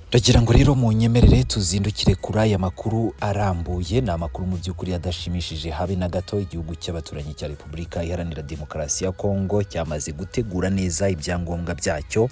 Ndagira ngo rero mu nyemerere tuzindukire kuri aya makuru arambuye, ni amakuru mu by'ukuri adashimishije habe na gato. Igihugu cy'abaturanyi cya Repubulika Iharanira Demokarasi ya Kongo cyamaze gutegura neza ibyangombwa byacyo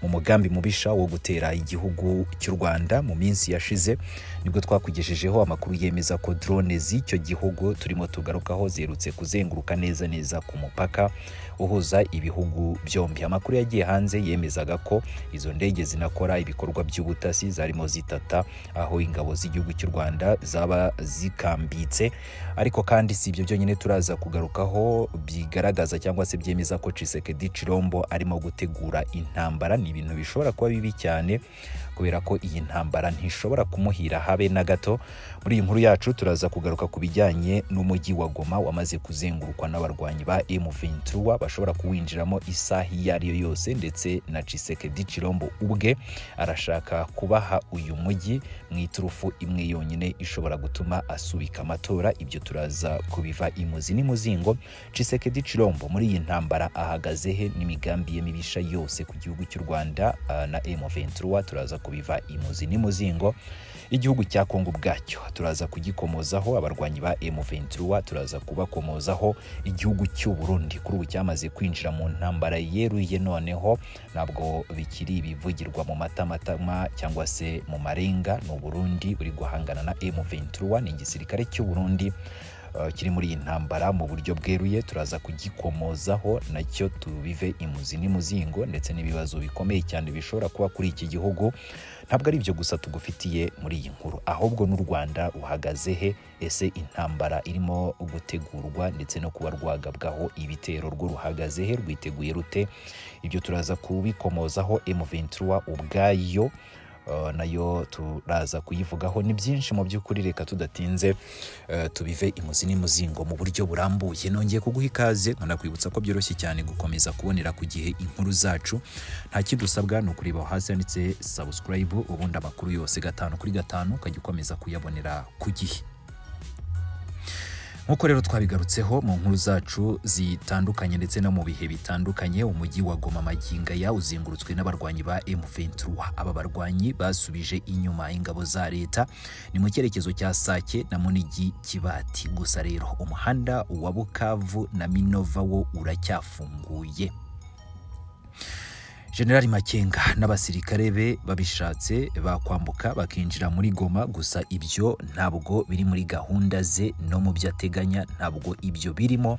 mu mugambi mubisha wo gutera igihugu cy'u Rwanda. Mu minsi yashize nibwo twakugejejeho amakuru yemeza ko drone z'icyo gihugu turimo tugarukaho ziherutse kuzenguruka neza neza ku mupaka uhuza ibihugu byombi. Amakuru yagiye hanze yemezaga ko izo ndege zinakora ibikorwa by'ubuta ubutasi zarimo zitata aho ingabo z'igihugu cy'u Rwanda zaba zikambitse ariko kandi si ibyo byonyine turaza kugarukaho bigaragaza cyangwa se byemeza ko Tshisekedi Chirombo arimo gutegura intambara ni ibintu bishobora kuba bibi cyane kubera ko iyi ntambara ntishobora kumuhira habe na gato muri iyi nkuru yacu turaza kugaruka ku bijyanye n'umujyi wa Goma wamaze kuzengurukwa n'abarwanyi ba M23 bashobora kuwinjiramo isaha iyo ari yo yose ndetse na Tshisekedi Chirombo ubwe arashaka kubaha uyu mujyi mu iturufu imwe yonyine ishobora gutuma asubika amatora ibyo turaza kubiva imuzi n'imuzingo Tshisekedi Chirombo muri iyi ntambara ahagaze he n'imigambi ye mibisha yose ku gihugu cy'u Rwanda uh, na M23 turaza kubiva imuzi n'imuzingo igihugu cya Kongo ubwacyo turaza kugikomozaho abarwanyi ba M23 turaza kubakomozaho igihugu cy'u Burundi kuri ubu cyamaze kwinjira mu ntambara yeruye noneho ntabwo bikiri ibivugirwa mu matamatama cyangwa se mu marenga ni Burundi buri guhangana na M23 ni igisirikare cy'u Burundi uh, kiri muri iyi ntambara mu buryo bweruye turaza kugikomozaho nacyo tubive imuzi n'imuzingo ndetse n'ibibazo bikomeye cyane bishobora kuba kuri iki gihugu ntabwo ari ibyo gusa tugufitiye muri iyi nkuru ahubwo n'u Rwanda ruhagaze he ese intambara irimo gutegurwa ndetse no kuba rwagabwaho ibitero rwo ruhagaze he rwiteguye rute ibyo turaza kubikomozaho M23 ubwayo Uh, nayo turaza kuyivugaho ni byinshi mu by'ukuri reka tudatinze uh, tubive imuzi n'imuzingo mu buryo burambuye nongeye kuguha ikaze nkanakwibutsa ko byoroshye cyane gukomeza kubonera ku gihe inkuru zacu nta kindi usabwa ni ukureba hasi handitse subscribe ubundi amakuru yose gatanu kuri gatanu ukajya ukomeza kuyabonera ku gihe nk'uko rero twabigarutseho mu nkuru zacu zitandukanye ndetse no mu bihe bitandukanye umujyi wa Goma maginga ya uzengurutswe n'abarwanyi ba M23 aba barwanyi basubije inyuma ingabo za leta ni mu cyerekezo cya Sake na Munigi Kibati gusa rero umuhanda wa Bukavu na Minova wo uracyafunguye General Makenga n'abasirikare be babishatse bakwambuka bakinjira muri Goma gusa ibyo ntabwo biri muri gahunda ze no mu byo ateganya ntabwo ibyo birimo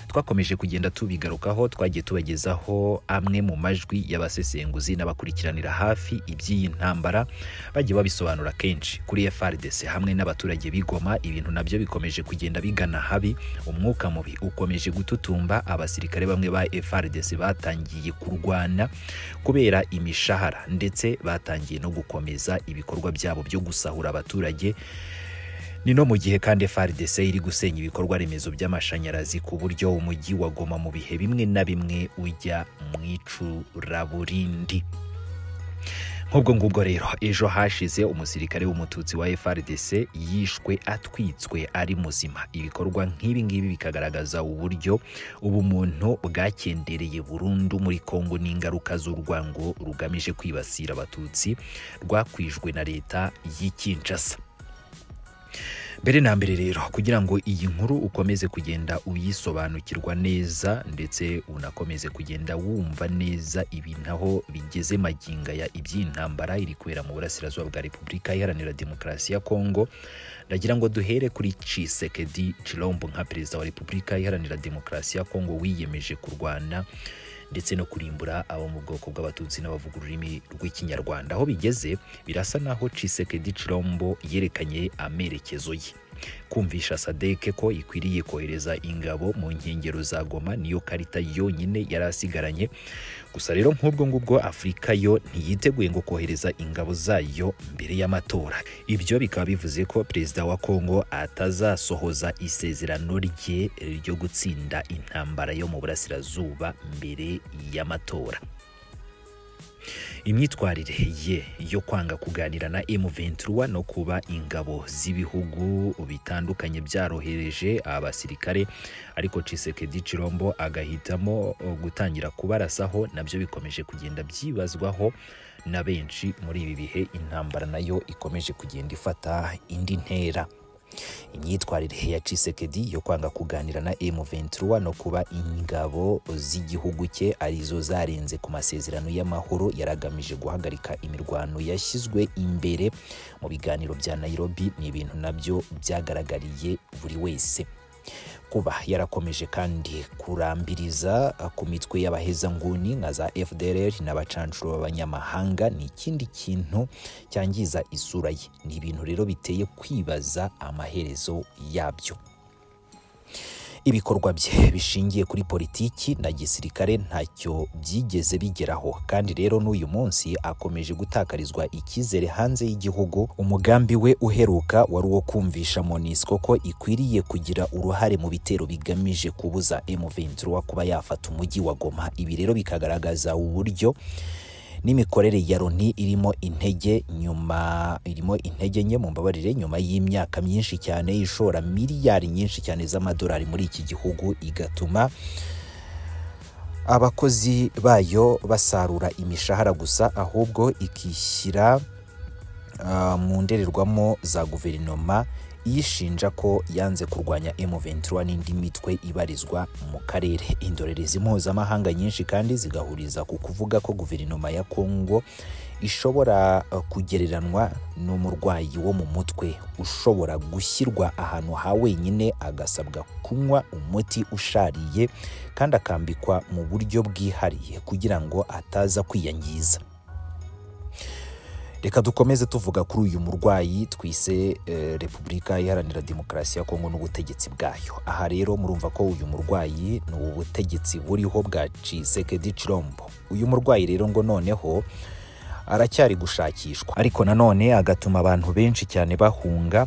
twakomeje kugenda tubigarukaho twagiye tubagezaho amwe mu majwi y'abasesenguzi n'abakurikiranira hafi iby'iyi ntambara bagiye babisobanura kenshi kuri FRDC hamwe n'abaturage b'Igoma ibintu nabyo bikomeje kugenda bigana habi umwuka mubi ukomeje gututumba abasirikare bamwe ba FRDC batangiye kurwana kubera imishahara ndetse batangiye no gukomeza ibikorwa byabo byo gusahura abaturage ni no mu gihe kandi FARDC iri gusenya ibikorwa remezo by'amashanyarazi ku buryo umujyi wa Goma mu bihe bimwe na bimwe ujya mu icuraburindi nk'ubwo ngubwo rero ejo hashize umusirikare w'umututsi wa FRDC yishwe atwitswe ari muzima ibikorwa nk'ibi ngibi bikagaragaza uburyo ubumuntu bwakendereye burundu muri Kongo n'ingaruka z'urwango rugamije kwibasira abatutsi rwakwijwe na leta y'i Kinshasa mbere na mbere rero kugira ngo iyi nkuru ukomeze kugenda uyisobanukirwa neza ndetse unakomeze kugenda wumva neza ibintu aho bigeze maginga ya iby'intambara iri kubera mu burasirazuba bwa Repubulika Iharanira Demokarasi ya Kongo ndagira ngo duhere kuri Tshisekedi Chilombo nka perezida wa Repubulika Iharanira Demokarasi ya Kongo wiyemeje kurwana ndetse no kurimbura abo mu bwoko bw'abatutsi n'abavuga ururimi rw'ikinyarwanda aho bigeze birasa naho Tshisekedi Chilombo yerekanye amerekezo ye kumvisha sadeke ko ikwiriye kohereza ingabo mu nkengero za Goma niyo karita yonyine yari asigaranye gusa rero nk'ubwo ngubwo Afurika yo ntiyiteguye ngo kohereza ingabo zayo mbere y'amatora ibyo bikaba bivuze ko perezida wa Kongo atazasohoza isezerano rye ryo gutsinda intambara yo mu burasirazuba mbere y'amatora imyitwarire ye yo kwanga kuganira na M23 no kuba ingabo z'ibihugu bitandukanye byarohereje abasirikare ariko Tshisekedi Chirombo agahitamo gutangira kubarasaho nabyo bikomeje kugenda byibazwaho na benshi muri ibi bihe intambara nayo ikomeje kugenda ifata indi ntera imyitwarire ya Tshisekedi yo kwanga kuganira na M23 no kuba ingabo z'igihugu cye arizo zarenze ku masezerano y'amahoro yaragamije guhagarika imirwano yashyizwe imbere mu biganiro bya Nairobi ni ibintu nabyo byagaragariye buri wese kuba yarakomeje kandi kurambiriza ku mitwe y'abahezanguni nka za FDLR n'abacancuro b'abanyamahanga ni ikindi kintu cyangiza isura ye ni ibintu rero biteye kwibaza amaherezo yabyo ibikorwa bye bishingiye kuri politiki na gisirikare ntacyo byigeze bigeraho kandi rero n'uyu munsi akomeje gutakarizwa icyizere hanze y'igihugu umugambi we uheruka wari uwo kumvisha Monusco ko ikwiriye kugira uruhare mu bitero bigamije kubuza M23 kuba yafata umujyi wa Goma ibi rero bikagaragaza uburyo n'imikorere ya Loni irimo intege nyuma irimo intege nke mu mbabarire nyuma y'imyaka myinshi cyane ishora miliyari nyinshi cyane z'amadolari muri iki gihugu igatuma abakozi bayo basarura imishahara gusa ahubwo ikishyira uh, mu ndorerwamo za guverinoma yishinja ko yanze kurwanya M23 n'indi mitwe ibarizwa mu karere. Indorerezi mpuzamahanga nyinshi kandi zigahuriza ku kuvuga ko guverinoma ya Kongo ishobora kugereranwa n'umurwayi wo mu mutwe ushobora gushyirwa ahantu ha wenyine agasabwa kunywa umuti ushariye kandi akambikwa mu buryo bwihariye kugira ngo ataza kwiyangiza. reka dukomeze tuvuga kuri uyu murwayi twise eh, repubulika iharanira demokarasi ya kongo n'ubutegetsi bwayo aha rero murumva ko uyu murwayi ni ubutegetsi buriho bwa cisekedi cirombo uyu murwayi rero ngo noneho aracyari gushakishwa ariko nanone agatuma abantu benshi cyane bahunga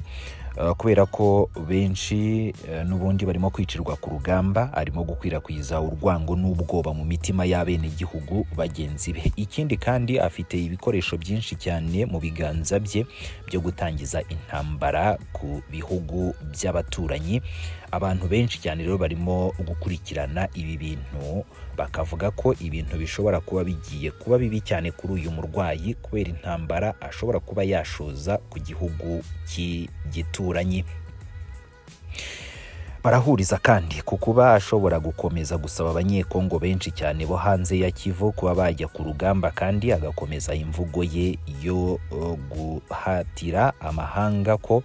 Uh, kubera ko benshi uh, n'ubundi barimo kwicirwa ku rugamba arimo gukwirakwiza urwango n'ubwoba mu mitima y'abenegihugu bagenzi be ikindi kandi afite ibikoresho byinshi cyane mu biganza bye byo gutangiza intambara ku bihugu by'abaturanyi abantu benshi cyane rero barimo gukurikirana ibi bintu bakavuga ko ibintu bishobora kuba bigiye kuba bibi cyane kuri uyu murwayi kubera intambara ashobora kuba yashoza ku gihugu cy'igitu abaturanyi barahuriza kandi ku kuba ashobora gukomeza gusaba abanyekongo benshi cyane bo hanze ya kivu kuba bajya ku rugamba kandi agakomeza imvugo ye yo guhatira amahanga ko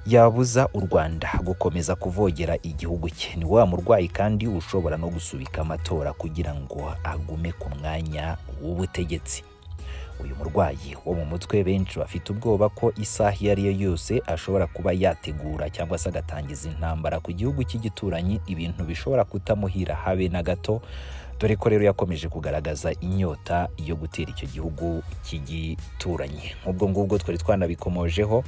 yabuza u rwanda gukomeza kuvogera igihugu cye ni wa murwayi kandi ushobora no gusubika amatora kugira ngo agume ku mwanya w'ubutegetsi uyu murwayi wo mu mutwe benshi bafite ubwoba ko isaha iyo ari yo yose ashobora kuba yategura cyangwa se agatangiza intambara ku gihugu cy'igituranyi ibintu bishobora kutamuhira habe na gato dore ko rero yakomeje kugaragaza inyota yo gutera icyo gihugu cy'igituranyi nk'ubwo ngubwo twari twanabikomojeho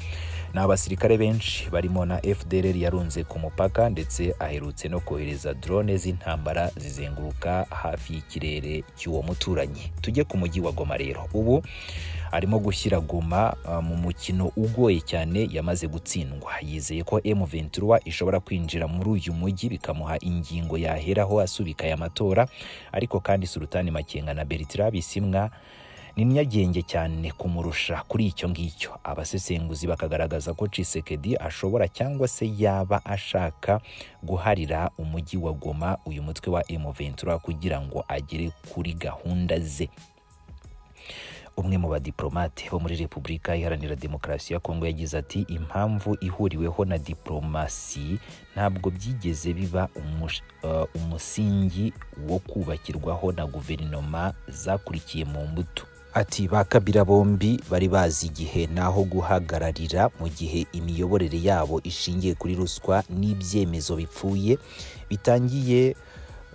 ni abasirikare benshi barimo na fdr yarunze ku mupaka ndetse aherutse no kohereza drone z'intambara zizenguruka hafi y'ikirere cy'uwo muturanyi tujye ku mujyi wa goma rero ubu arimo gushyira goma mu mukino ugoye cyane yamaze gutsindwa yizeye ko M23 ishobora kwinjira muri uyu mujyi bikamuha ingingo yaheraho asubika aya matora ariko kandi Sultani Makenga na Bertrand Bisimwa ni nyagenge cyane kumurusha kuri icyo ngicyo abasesenguzi bakagaragaza ko Tshisekedi ashobora cyangwa se yaba ashaka guharira umujyi wa Goma uyu mutwe wa M23 kugira ngo agere kuri gahunda ze umwe mu badiplomate bo muri repubulika iharanira demokarasi ya kongo yagize ati impamvu ihuriweho na diplomasi ntabwo byigeze biba umusingi wo kubakirwaho na guverinoma zakurikiye mu mbuto ati ba kabira bombi bari bazi igihe naho guhagararira mu gihe imiyoborere yabo ishingiye kuri ruswa n'ibyemezo bipfuye bitangiye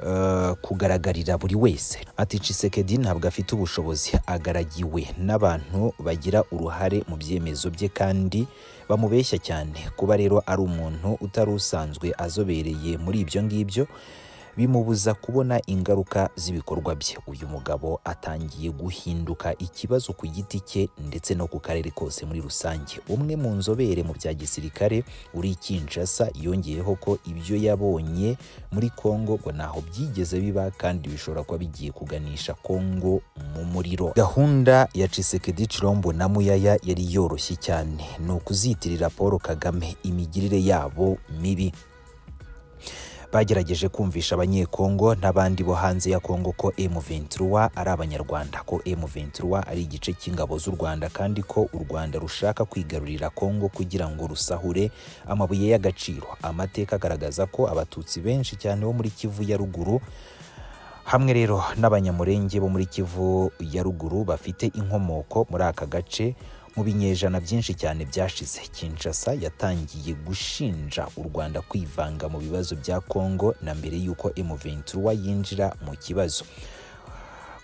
Uh, kugaragarira buri wese ati Tshisekedi ntabwo afite ubushobozi agaragiwe n'abantu bagira uruhare mu byemezo bye kandi bamubeshya cyane kuba rero ari umuntu utari usanzwe azobereye muri ibyo ngibyo bimubuza kubona ingaruka z'ibikorwa bye uyu mugabo atangiye guhinduka ikibazo ku giti cye ndetse no ku karere kose muri rusange umwe mu nzobere mu bya gisirikare uri Kinshasa yongeyeho ko ibyo yabonye muri Kongo ngo ntaho byigeze biba kandi bishobora kuba bigiye kuganisha Kongo mu muriro gahunda ya Tshisekedi Chilombo na Muyaya yari yoroshye cyane ni ukuzitirira Paul Kagame imigirire yabo mibi bagerageje kumvisha abanyekongo n'abandi bo hanze ya Kongo ko M23 ari abanyarwanda ko M23 ari igice cy'ingabo z'u Rwanda kandi ko u Rwanda rushaka kwigarurira Kongo kugira ngo rusahure amabuye y'agaciro amateka agaragaza ko abatutsi benshi cyane bo muri Kivu ya ruguru hamwe rero n'abanyamurenge bo muri Kivu ya ruguru bafite inkomoko muri aka gace mu binyejana byinshi cyane byashize Kinshasa yatangiye gushinja u Rwanda kwivanga mu bibazo bya Kongo na mbere y'uko M23 yinjira mu kibazo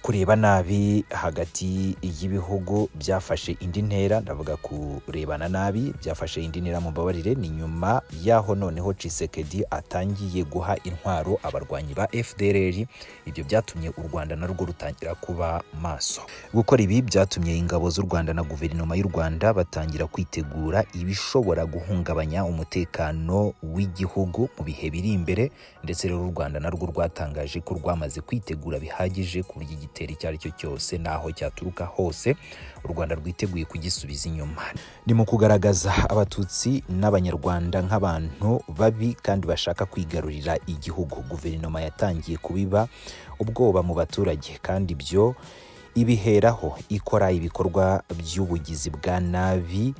kureba nabi hagati y'ibihugu byafashe indi ntera ndavuga kurebana nabi byafashe indi ntera mu mbabarire ni nyuma yaho noneho Tshisekedi atangiye guha intwaro abarwanyi ba FDLR ibyo byatumye u Rwanda narwo rutangira kuba maso gukora ibi byatumye ingabo z'u Rwanda na guverinoma y'u Rwanda batangira kwitegura ibishobora guhungabanya umutekano w'igihugu mu bihe biri imbere ndetse rero u Rwanda narwo rwatangaje ko rwamaze kwitegura bihagije ku buryo igitero icyo ari cyo cyose n'aho cyaturuka hose u Rwanda rwiteguye kugisubiza inyuma ni mu kugaragaza abatutsi n'abanyarwanda nk'abantu babi kandi bashaka kwigarurira igihugu guverinoma yatangiye kubiba ubwoba mu baturage kandi ibyo ibiheraho ikora ibikorwa by'ubugizi bwa nabi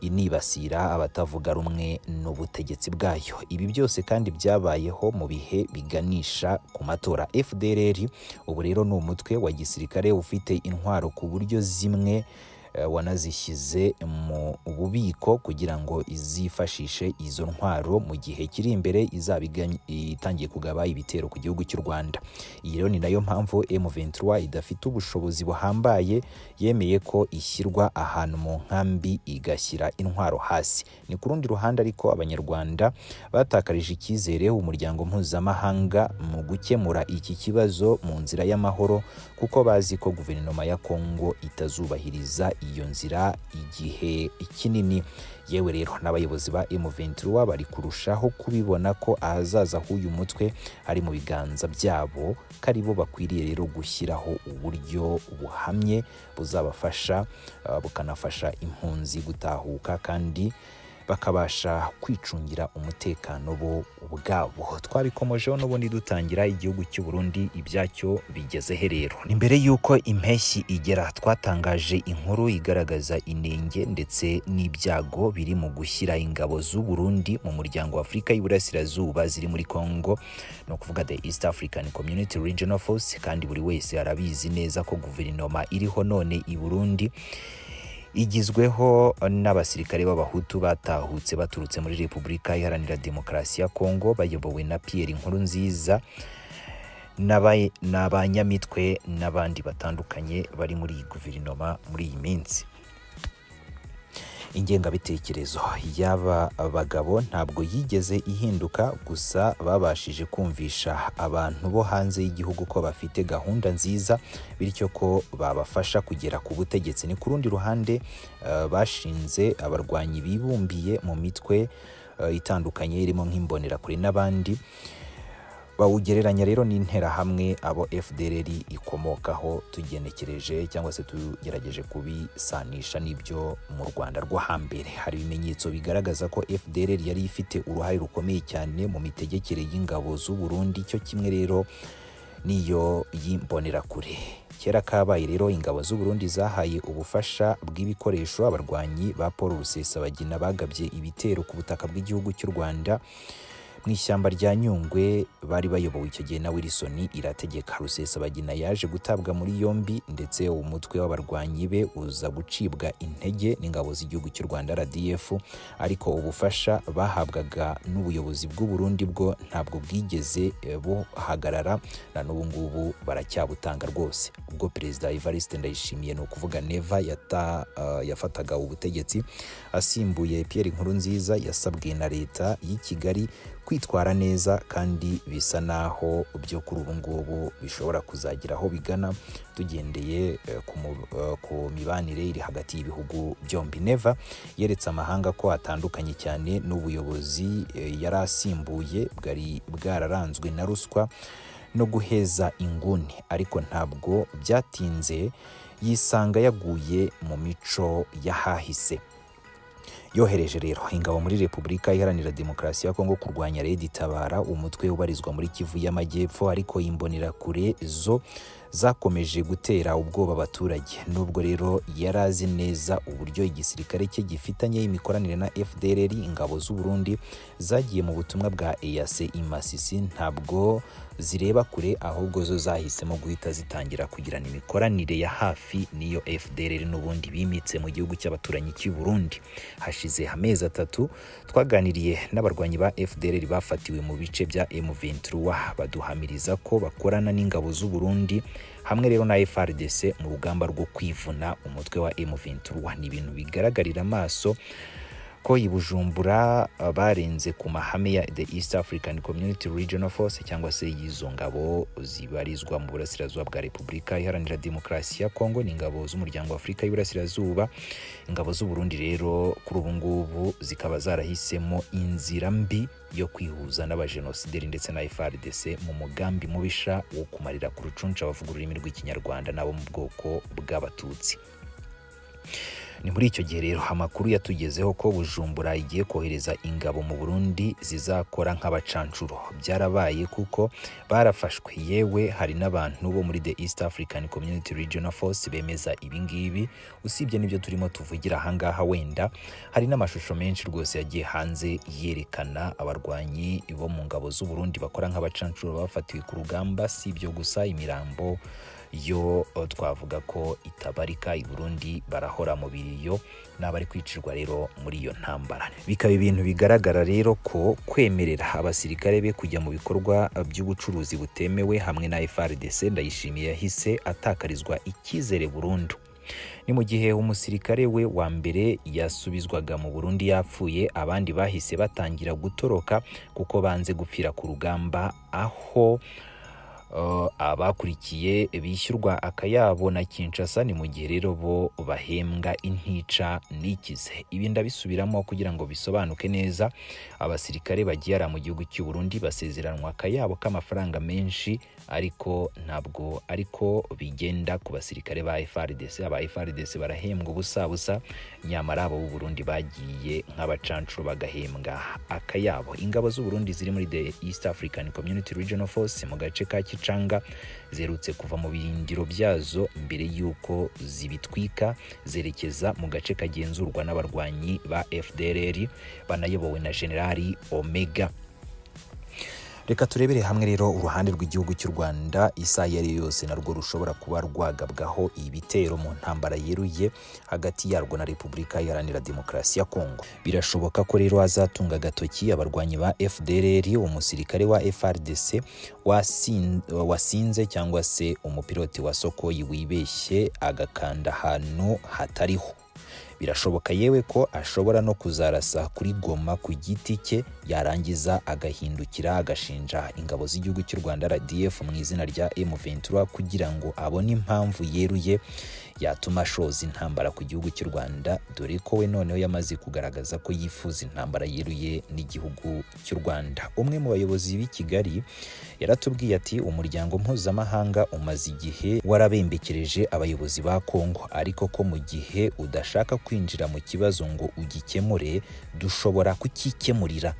inibasira abatavuga rumwe n'ubutegetsi bwayo ibi byose kandi byabayeho mu bihe biganisha ku matora FDLR ubu rero ni umutwe wa gisirikare ufite intwaro ku buryo zimwe eh, wanazishyize mu bubiko kugira ngo izifashishe izo ntwaro mu gihe kiri imbere izaba igany- itangiye kugaba ibitero ku gihugu cy'u Rwanda iyi rero ni nayo mpamvu M23 idafite ubushobozi buhambaye yemeye ko ishyirwa ahantu mu nkambi igashyira intwaro hasi ni ku rundi ruhande ariko abanyarwanda batakarije icyizere umuryango mpuzamahanga mu gukemura iki kibazo mu nzira y'amahoro kuko bazi ko guverinoma ya Kongo itazubahiriza iyo nzira igihe kinini yewe rero n'abayobozi ba M23 bari kurushaho kubibona ko ahazaza h'uyu mutwe ari mu biganza byabo ko ari bo bakwiriye rero gushyiraho uburyo buhamye buzabafasha uh, bukanafasha impunzi gutahuka kandi bakabasha kwicungira umutekano bo ubwabo twabikomojeho n'ubundi dutangira igihugu cy'u Burundi ibyacyo bigeze he rero ni mbere y'uko impeshyi igera twatangaje inkuru igaragaza inenge ndetse n'ibyago biri mu gushyira ingabo z'u Burundi mu muryango wa Afurika y'Iburasirazuba ziri muri Kongo ni ukuvuga the East African Community Regional Force kandi buri wese arabizi neza ko guverinoma iriho none i Burundi igizweho n'abasirikare b'abahutu batahutse baturutse muri repubulika iharanira demokarasi ya kongo bayobowe na pierre nkurunziza n'aba- n'abanyamitwe n'abandi batandukanye bari muri iyi guverinoma muri iyi minsi ingengabitekerezo y'aba bagabo ntabwo yigeze ihinduka gusa babashije kumvisha abantu bo hanze y'igihugu ko bafite gahunda nziza bityo ko babafasha kugera ku butegetsi ni ku rundi ruhande eh, bashinze abarwanyi bibumbiye mu mitwe eh, itandukanye irimo nk'imbonerakure n'abandi bawugereranya rero n'interahamwe abo FDLR ikomokaho tugenekereje cyangwa se tugerageje kubisanisha n'ibyo mu Rwanda rwo hambere hari ibimenyetso bigaragaza ko FDLR yari ifite uruhare rukomeye cyane mu mitegekere y'ingabo z'u Burundi cyo kimwe rero n'iyo y'imbonerakure kera kabaye rero ingabo z'u Burundi zahaye ubufasha bw'ibikoresho abarwanyi ba Paul Rusesabagina bagabye ibitero ku butaka bw'igihugu cy'u Rwanda mu ishyamba rya Nyungwe bari bayobowe icyo gihe na Wilson irategeka Rusesabagina yaje gutabwa muri yombi ndetse umutwe w'abarwanyi be uza gucibwa intege n'ingabo z'igihugu cy'u Rwanda RDF ariko ubufasha bahabwaga n'ubuyobozi bw'u Burundi bwo ntabwo bwigeze eh, buhagarara na n'ubu ngubu baracyabutanga rwose ubwo Perezida Evariste Ndayishimiye ni ukuvuga Neva yata, ah, yafataga ubutegetsi asimbuye Pierre Nkurunziza yasabwe na leta y'i Kigali kwitwara neza kandi bisa naho byo kuri ubu ngubu bishobora kuzagira aho bigana tugendeye eh, ku mu- eh, ku mibanire iri hagati y'ibihugu byombi neva yeretse amahanga ko atandukanye cyane n'ubuyobozi eh, yari asimbuye bwari bwararanzwe na ruswa no guheza inguni ariko ntabwo byatinze yisanga yaguye mu mico y'ahahise yohereje rero ingabo muri Repubulika Iharanira Demokarasi ya Kongo kurwanya Red Tabara umutwe ubarizwa muri Kivu y'Amajyepfo ariko imbonerakure zo zakomeje gutera ubwoba abaturage nubwo rero yari azi neza uburyo igisirikare cye gifitanye imikoranire na FDLR ingabo z'u Burundi zagiye mu butumwa bwa EAC Imasisi ntabwo zireba kure ahubwo zo zahisemo guhita zitangira kugirana imikoranire ya hafi n'iyo FDLR n'ubundi bimitse mu gihugu cy'abaturanyi cy'i Burundi hashize amezi atatu twaganiriye n'abarwanyi ba FDLR bafatiwe mu bice bya M23 baduhamiriza ko bakorana n'ingabo z'u Burundi hamwe rero na FRDC mu rugamba rwo kwivuna umutwe wa M23 ni ibintu bigaragarira amaso ko i Bujumbura uh, barenze ku mahame ya The East African Community Regional Force cyangwa se y'izo ngabo zibarizwa mu burasirazuba bwa Repubulika Iharanira Demokarasi ya Kongo ni ingabo z'umuryango wa Afurika y'Iburasirazuba ingabo z'u Burundi rero kuri ubu ngubu zikaba zarahisemo inzira mbi yo kwihuza n'abajenosideri ndetse na FARDC mu mugambi mubisha wo kumarira ku rucuncu abavuga ururimi rw'ikinyarwanda n'abo mu bwoko bw'abatutsi ni muri icyo gihe rero amakuru yatugezeho ko bujumbura igiye kohereza ingabo mu burundi zizakora nk'abacancuro byarabaye kuko barafashwe yewe hari n'abantu bo muri the east african community regional force bemeza ibingibi usibye n'ibyo turimo tuvugira ahangaha wenda hari n'amashusho menshi rwose yagiye hanze yerekana abarwanyi bo mu ngabo z'u burundi bakora nk'abacancuro bafatiwe ku rugamba si ibyo gusa imirambo yo eh, twavuga ko itabarika i Burundi barahora mu biriyo n'abari kwicirwa rero muri iyo ntambara bikaba ibintu bigaragara rero ko kwemerera abasirikare be kujya mu bikorwa by'ubucuruzi butemewe hamwe na FARDC ndayishimiye yahise atakarizwa icyizere burundu ni mu gihe umusirikare we wa mbere yasubizwaga mu Burundi yapfuye abandi bahise batangira gutoroka kuko banze gupfira ku rugamba aho Uh, abakurikiye bishyurwa akayabo na Kinshasa ni mu gihe rero bo bahembwa intica n'ikize ibi ndabisubiramo kugira ngo bisobanuke neza abasirikare bagiye ara mu gihugu cy'u Burundi basezeranwa akayabo k'amafaranga menshi ariko ntabwo ariko bigenda ku basirikare ba FRDC aba FRDC barahembwa ubusa busa nyamara abo b'u Burundi bagiye nk'abacancuro bagahembwa akayabo ingabo z'u Burundi ziri muri the East African Community Regional Force mu gace ka Kicanga zerutse kuva mu birindiro byazo mbere y'uko zibitwika zerekeza mu gace kagenzurwa n'abarwanyi ba FDLR banayobowe na Generali Omega reka turebere hamwe rero uruhande rw'igihugu cy'u rwanda isaha iyo ariyo yose narwo rushobora kuba rwagabwaho ibitero mu ntambara yeruye hagati yarwo na repubulika iharanira demokarasi ya kongo birashoboka ko rero hazatunga agatoki abarwanyi ba fdrr umusirikare wa frdc wasin- wasinze cyangwa se umupiloti wa sokoyi wibeshye agakanda ahantu hatariho birashoboka yewe ko ashobora no kuzarasa kuri goma ku giti cye yarangiza agahindukira agashinja ingabo z'igihugu cy'u rwanda rdf mu izina rya m23 kugira ngo abone impamvu yeruye yatuma ashoza intambara ku gihugu cy'u rwanda dore ko we noneho yamaze kugaragaza ko yifuza intambara yeruye n'igihugu cy'u rwanda umwe mu bayobozi b'i kigali yaratubwiye ati umuryango mpuzamahanga umaze igihe warabembekereje abayobozi ba kongo ariko ko mu gihe udashaka kwinjira mu kibazo ngo ugikemure dushobora kukikemurira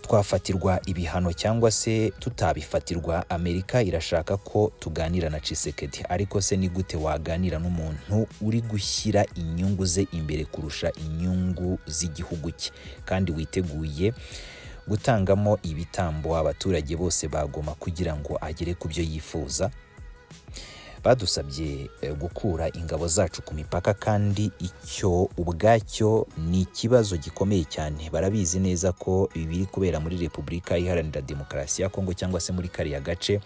twafatirwa ibihano cyangwa se tutabifatirwa amerika irashaka ko tuganira na cisekedi ariko se ni gute waganira n'umuntu uri gushyira inyungu ze imbere kurusha inyungu z'igihugu cye kandi witeguye gutangamo ibitambo abaturage bose bagoma kugira ngo agere ku byo yifuza badusabye eh, gukura ingabo zacu ku mipaka kandi icyo ubwacyo ni ikibazo gikomeye cyane barabizi neza ko ibi biri kubera muri repubulika iharanira demokarasi ya kongo cyangwa se muri kariya gace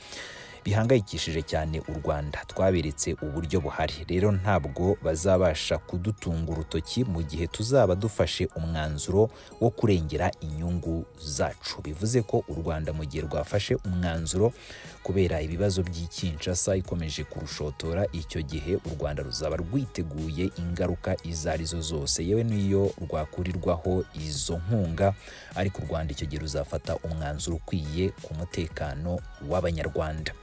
bihangayikishije cyane u Rwanda twaberetse uburyo buhari rero ntabwo bazabasha kudutunga urutoki mu gihe tuzaba dufashe umwanzuro wo kurengera inyungu zacu bivuze ko u Rwanda mu gihe rwafashe umwanzuro kubera ibibazo by'ikinshasa ikomeje kurushotora icyo gihe u Rwanda ruzaba rwiteguye ingaruka izo arizo zose yewe n'iyo rwakurirwaho izo nkunga ariko u Rwanda icyo gihe ruzafata umwanzuro ukwiye ku mutekano w'abanyarwanda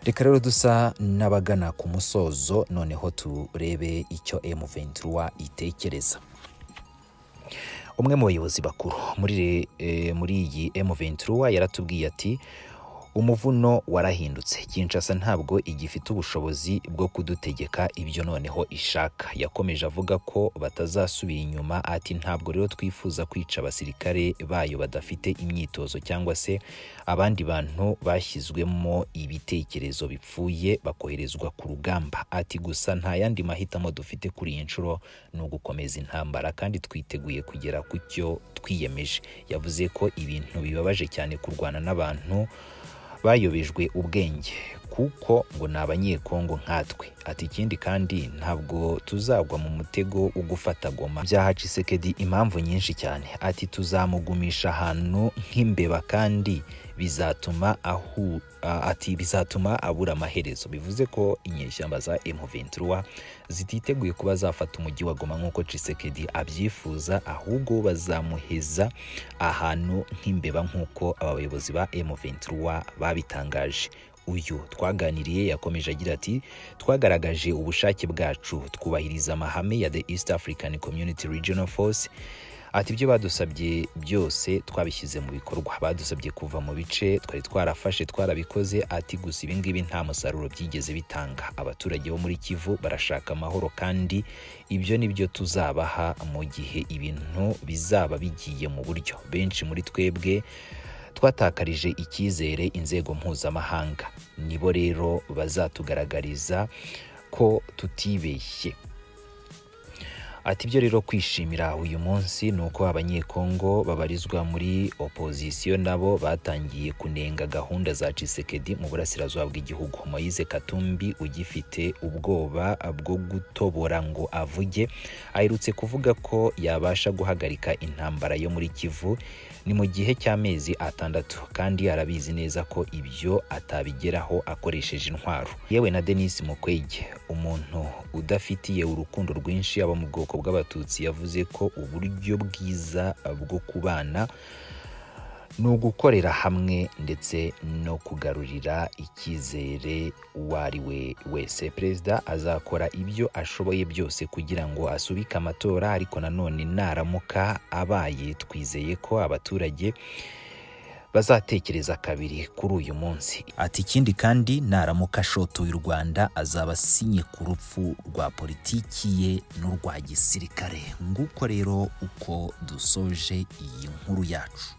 reka rero dusa n'abagana ku musozo noneho turebe icyo M23 itekereza umwe mu bayobozi bakuru muri e, muri iyi M23 yaratubwiye ati umuvuno warahindutse Kinshasa ntabwo igifite ubushobozi bwo kudutegeka ibyo noneho ishaka yakomeje avuga ko batazasubira inyuma ati ntabwo rero twifuza kwica abasirikare bayo badafite imyitozo cyangwa se abandi bantu bashyizwemo ibitekerezo bipfuye bakoherezwa ku rugamba ati gusa nta yandi mahitamo dufite kuri iyi nshuro ni ugukomeza intambara kandi twiteguye kugera ku cyo twiyemeje yavuze ko ibintu bibabaje cyane kurwana n'abantu bayobejwe ubwenge kuko ngo ni abanyekongo nkatwe ati ikindi kandi ntabwo tuzagwa mu mutego wo gufata goma byaha cisekedi impamvu nyinshi cyane ati tuzamugumisha ahantu nk'imbeba kandi bizatuma ahu ati bizatuma abura amaherezo bivuze ko inyeshyamba za M23 zititeguye kuba zafata umujyi wa Goma nk'uko Tshisekedi abyifuza ahubwo bazamuheza ahantu nk'imbeba nk'uko aba bayobozi ba M23 babitangaje uyu twaganiriye yakomeje agira ati twagaragaje ubushake bwacu twubahiriza amahame ya the east african community regional force ati ibyo badusabye byose twabishyize mu bikorwa badusabye kuva mu bice twari twarafashe twarabikoze ati gusa ibingibi nta musaruro byigeze bitanga abaturage bo muri kivu barashaka amahoro kandi ibyo ni byo tuzabaha mu gihe ibintu bizaba bigiye mu buryo benshi muri twebwe twatakarije icyizere inzego mpuzamahanga nibo rero bazatugaragariza ko tutibeshye ati ibyo rero kwishimira uyu munsi ni uko abanyekongo babarizwa muri opozisiyo nabo batangiye kunenga gahunda za cisekedi mu burasirazuba bw'igihugu moise katumbi ugifite ubwoba bwo gutobora ngo avuge aherutse kuvuga ko yabasha guhagarika intambara yo muri kivu ni mu gihe cy'amezi atandatu kandi arabizi neza ko ibyo atabigeraho akoresheje intwaro yewe na denis mukwege umuntu udafitiye urukundo rwinshi aba mu bwoko bw'abatutsi yavuze ko uburyo bwiza bwo kubana ni ugukorera hamwe ndetse no kugarurira icyizere uwo ari we wese perezida azakora ibyo ashoboye byose kugira ngo asubike amatora ariko nanone naramuka abaye twizeye ko abaturage bazatekereza kabiri kuri uyu munsi ati ikindi kandi naramuka ashotoye u rwanda azaba asinye ku rupfu rwa politiki ye n'urwa gisirikare nguko rero uko dusoje iyi nkuru yacu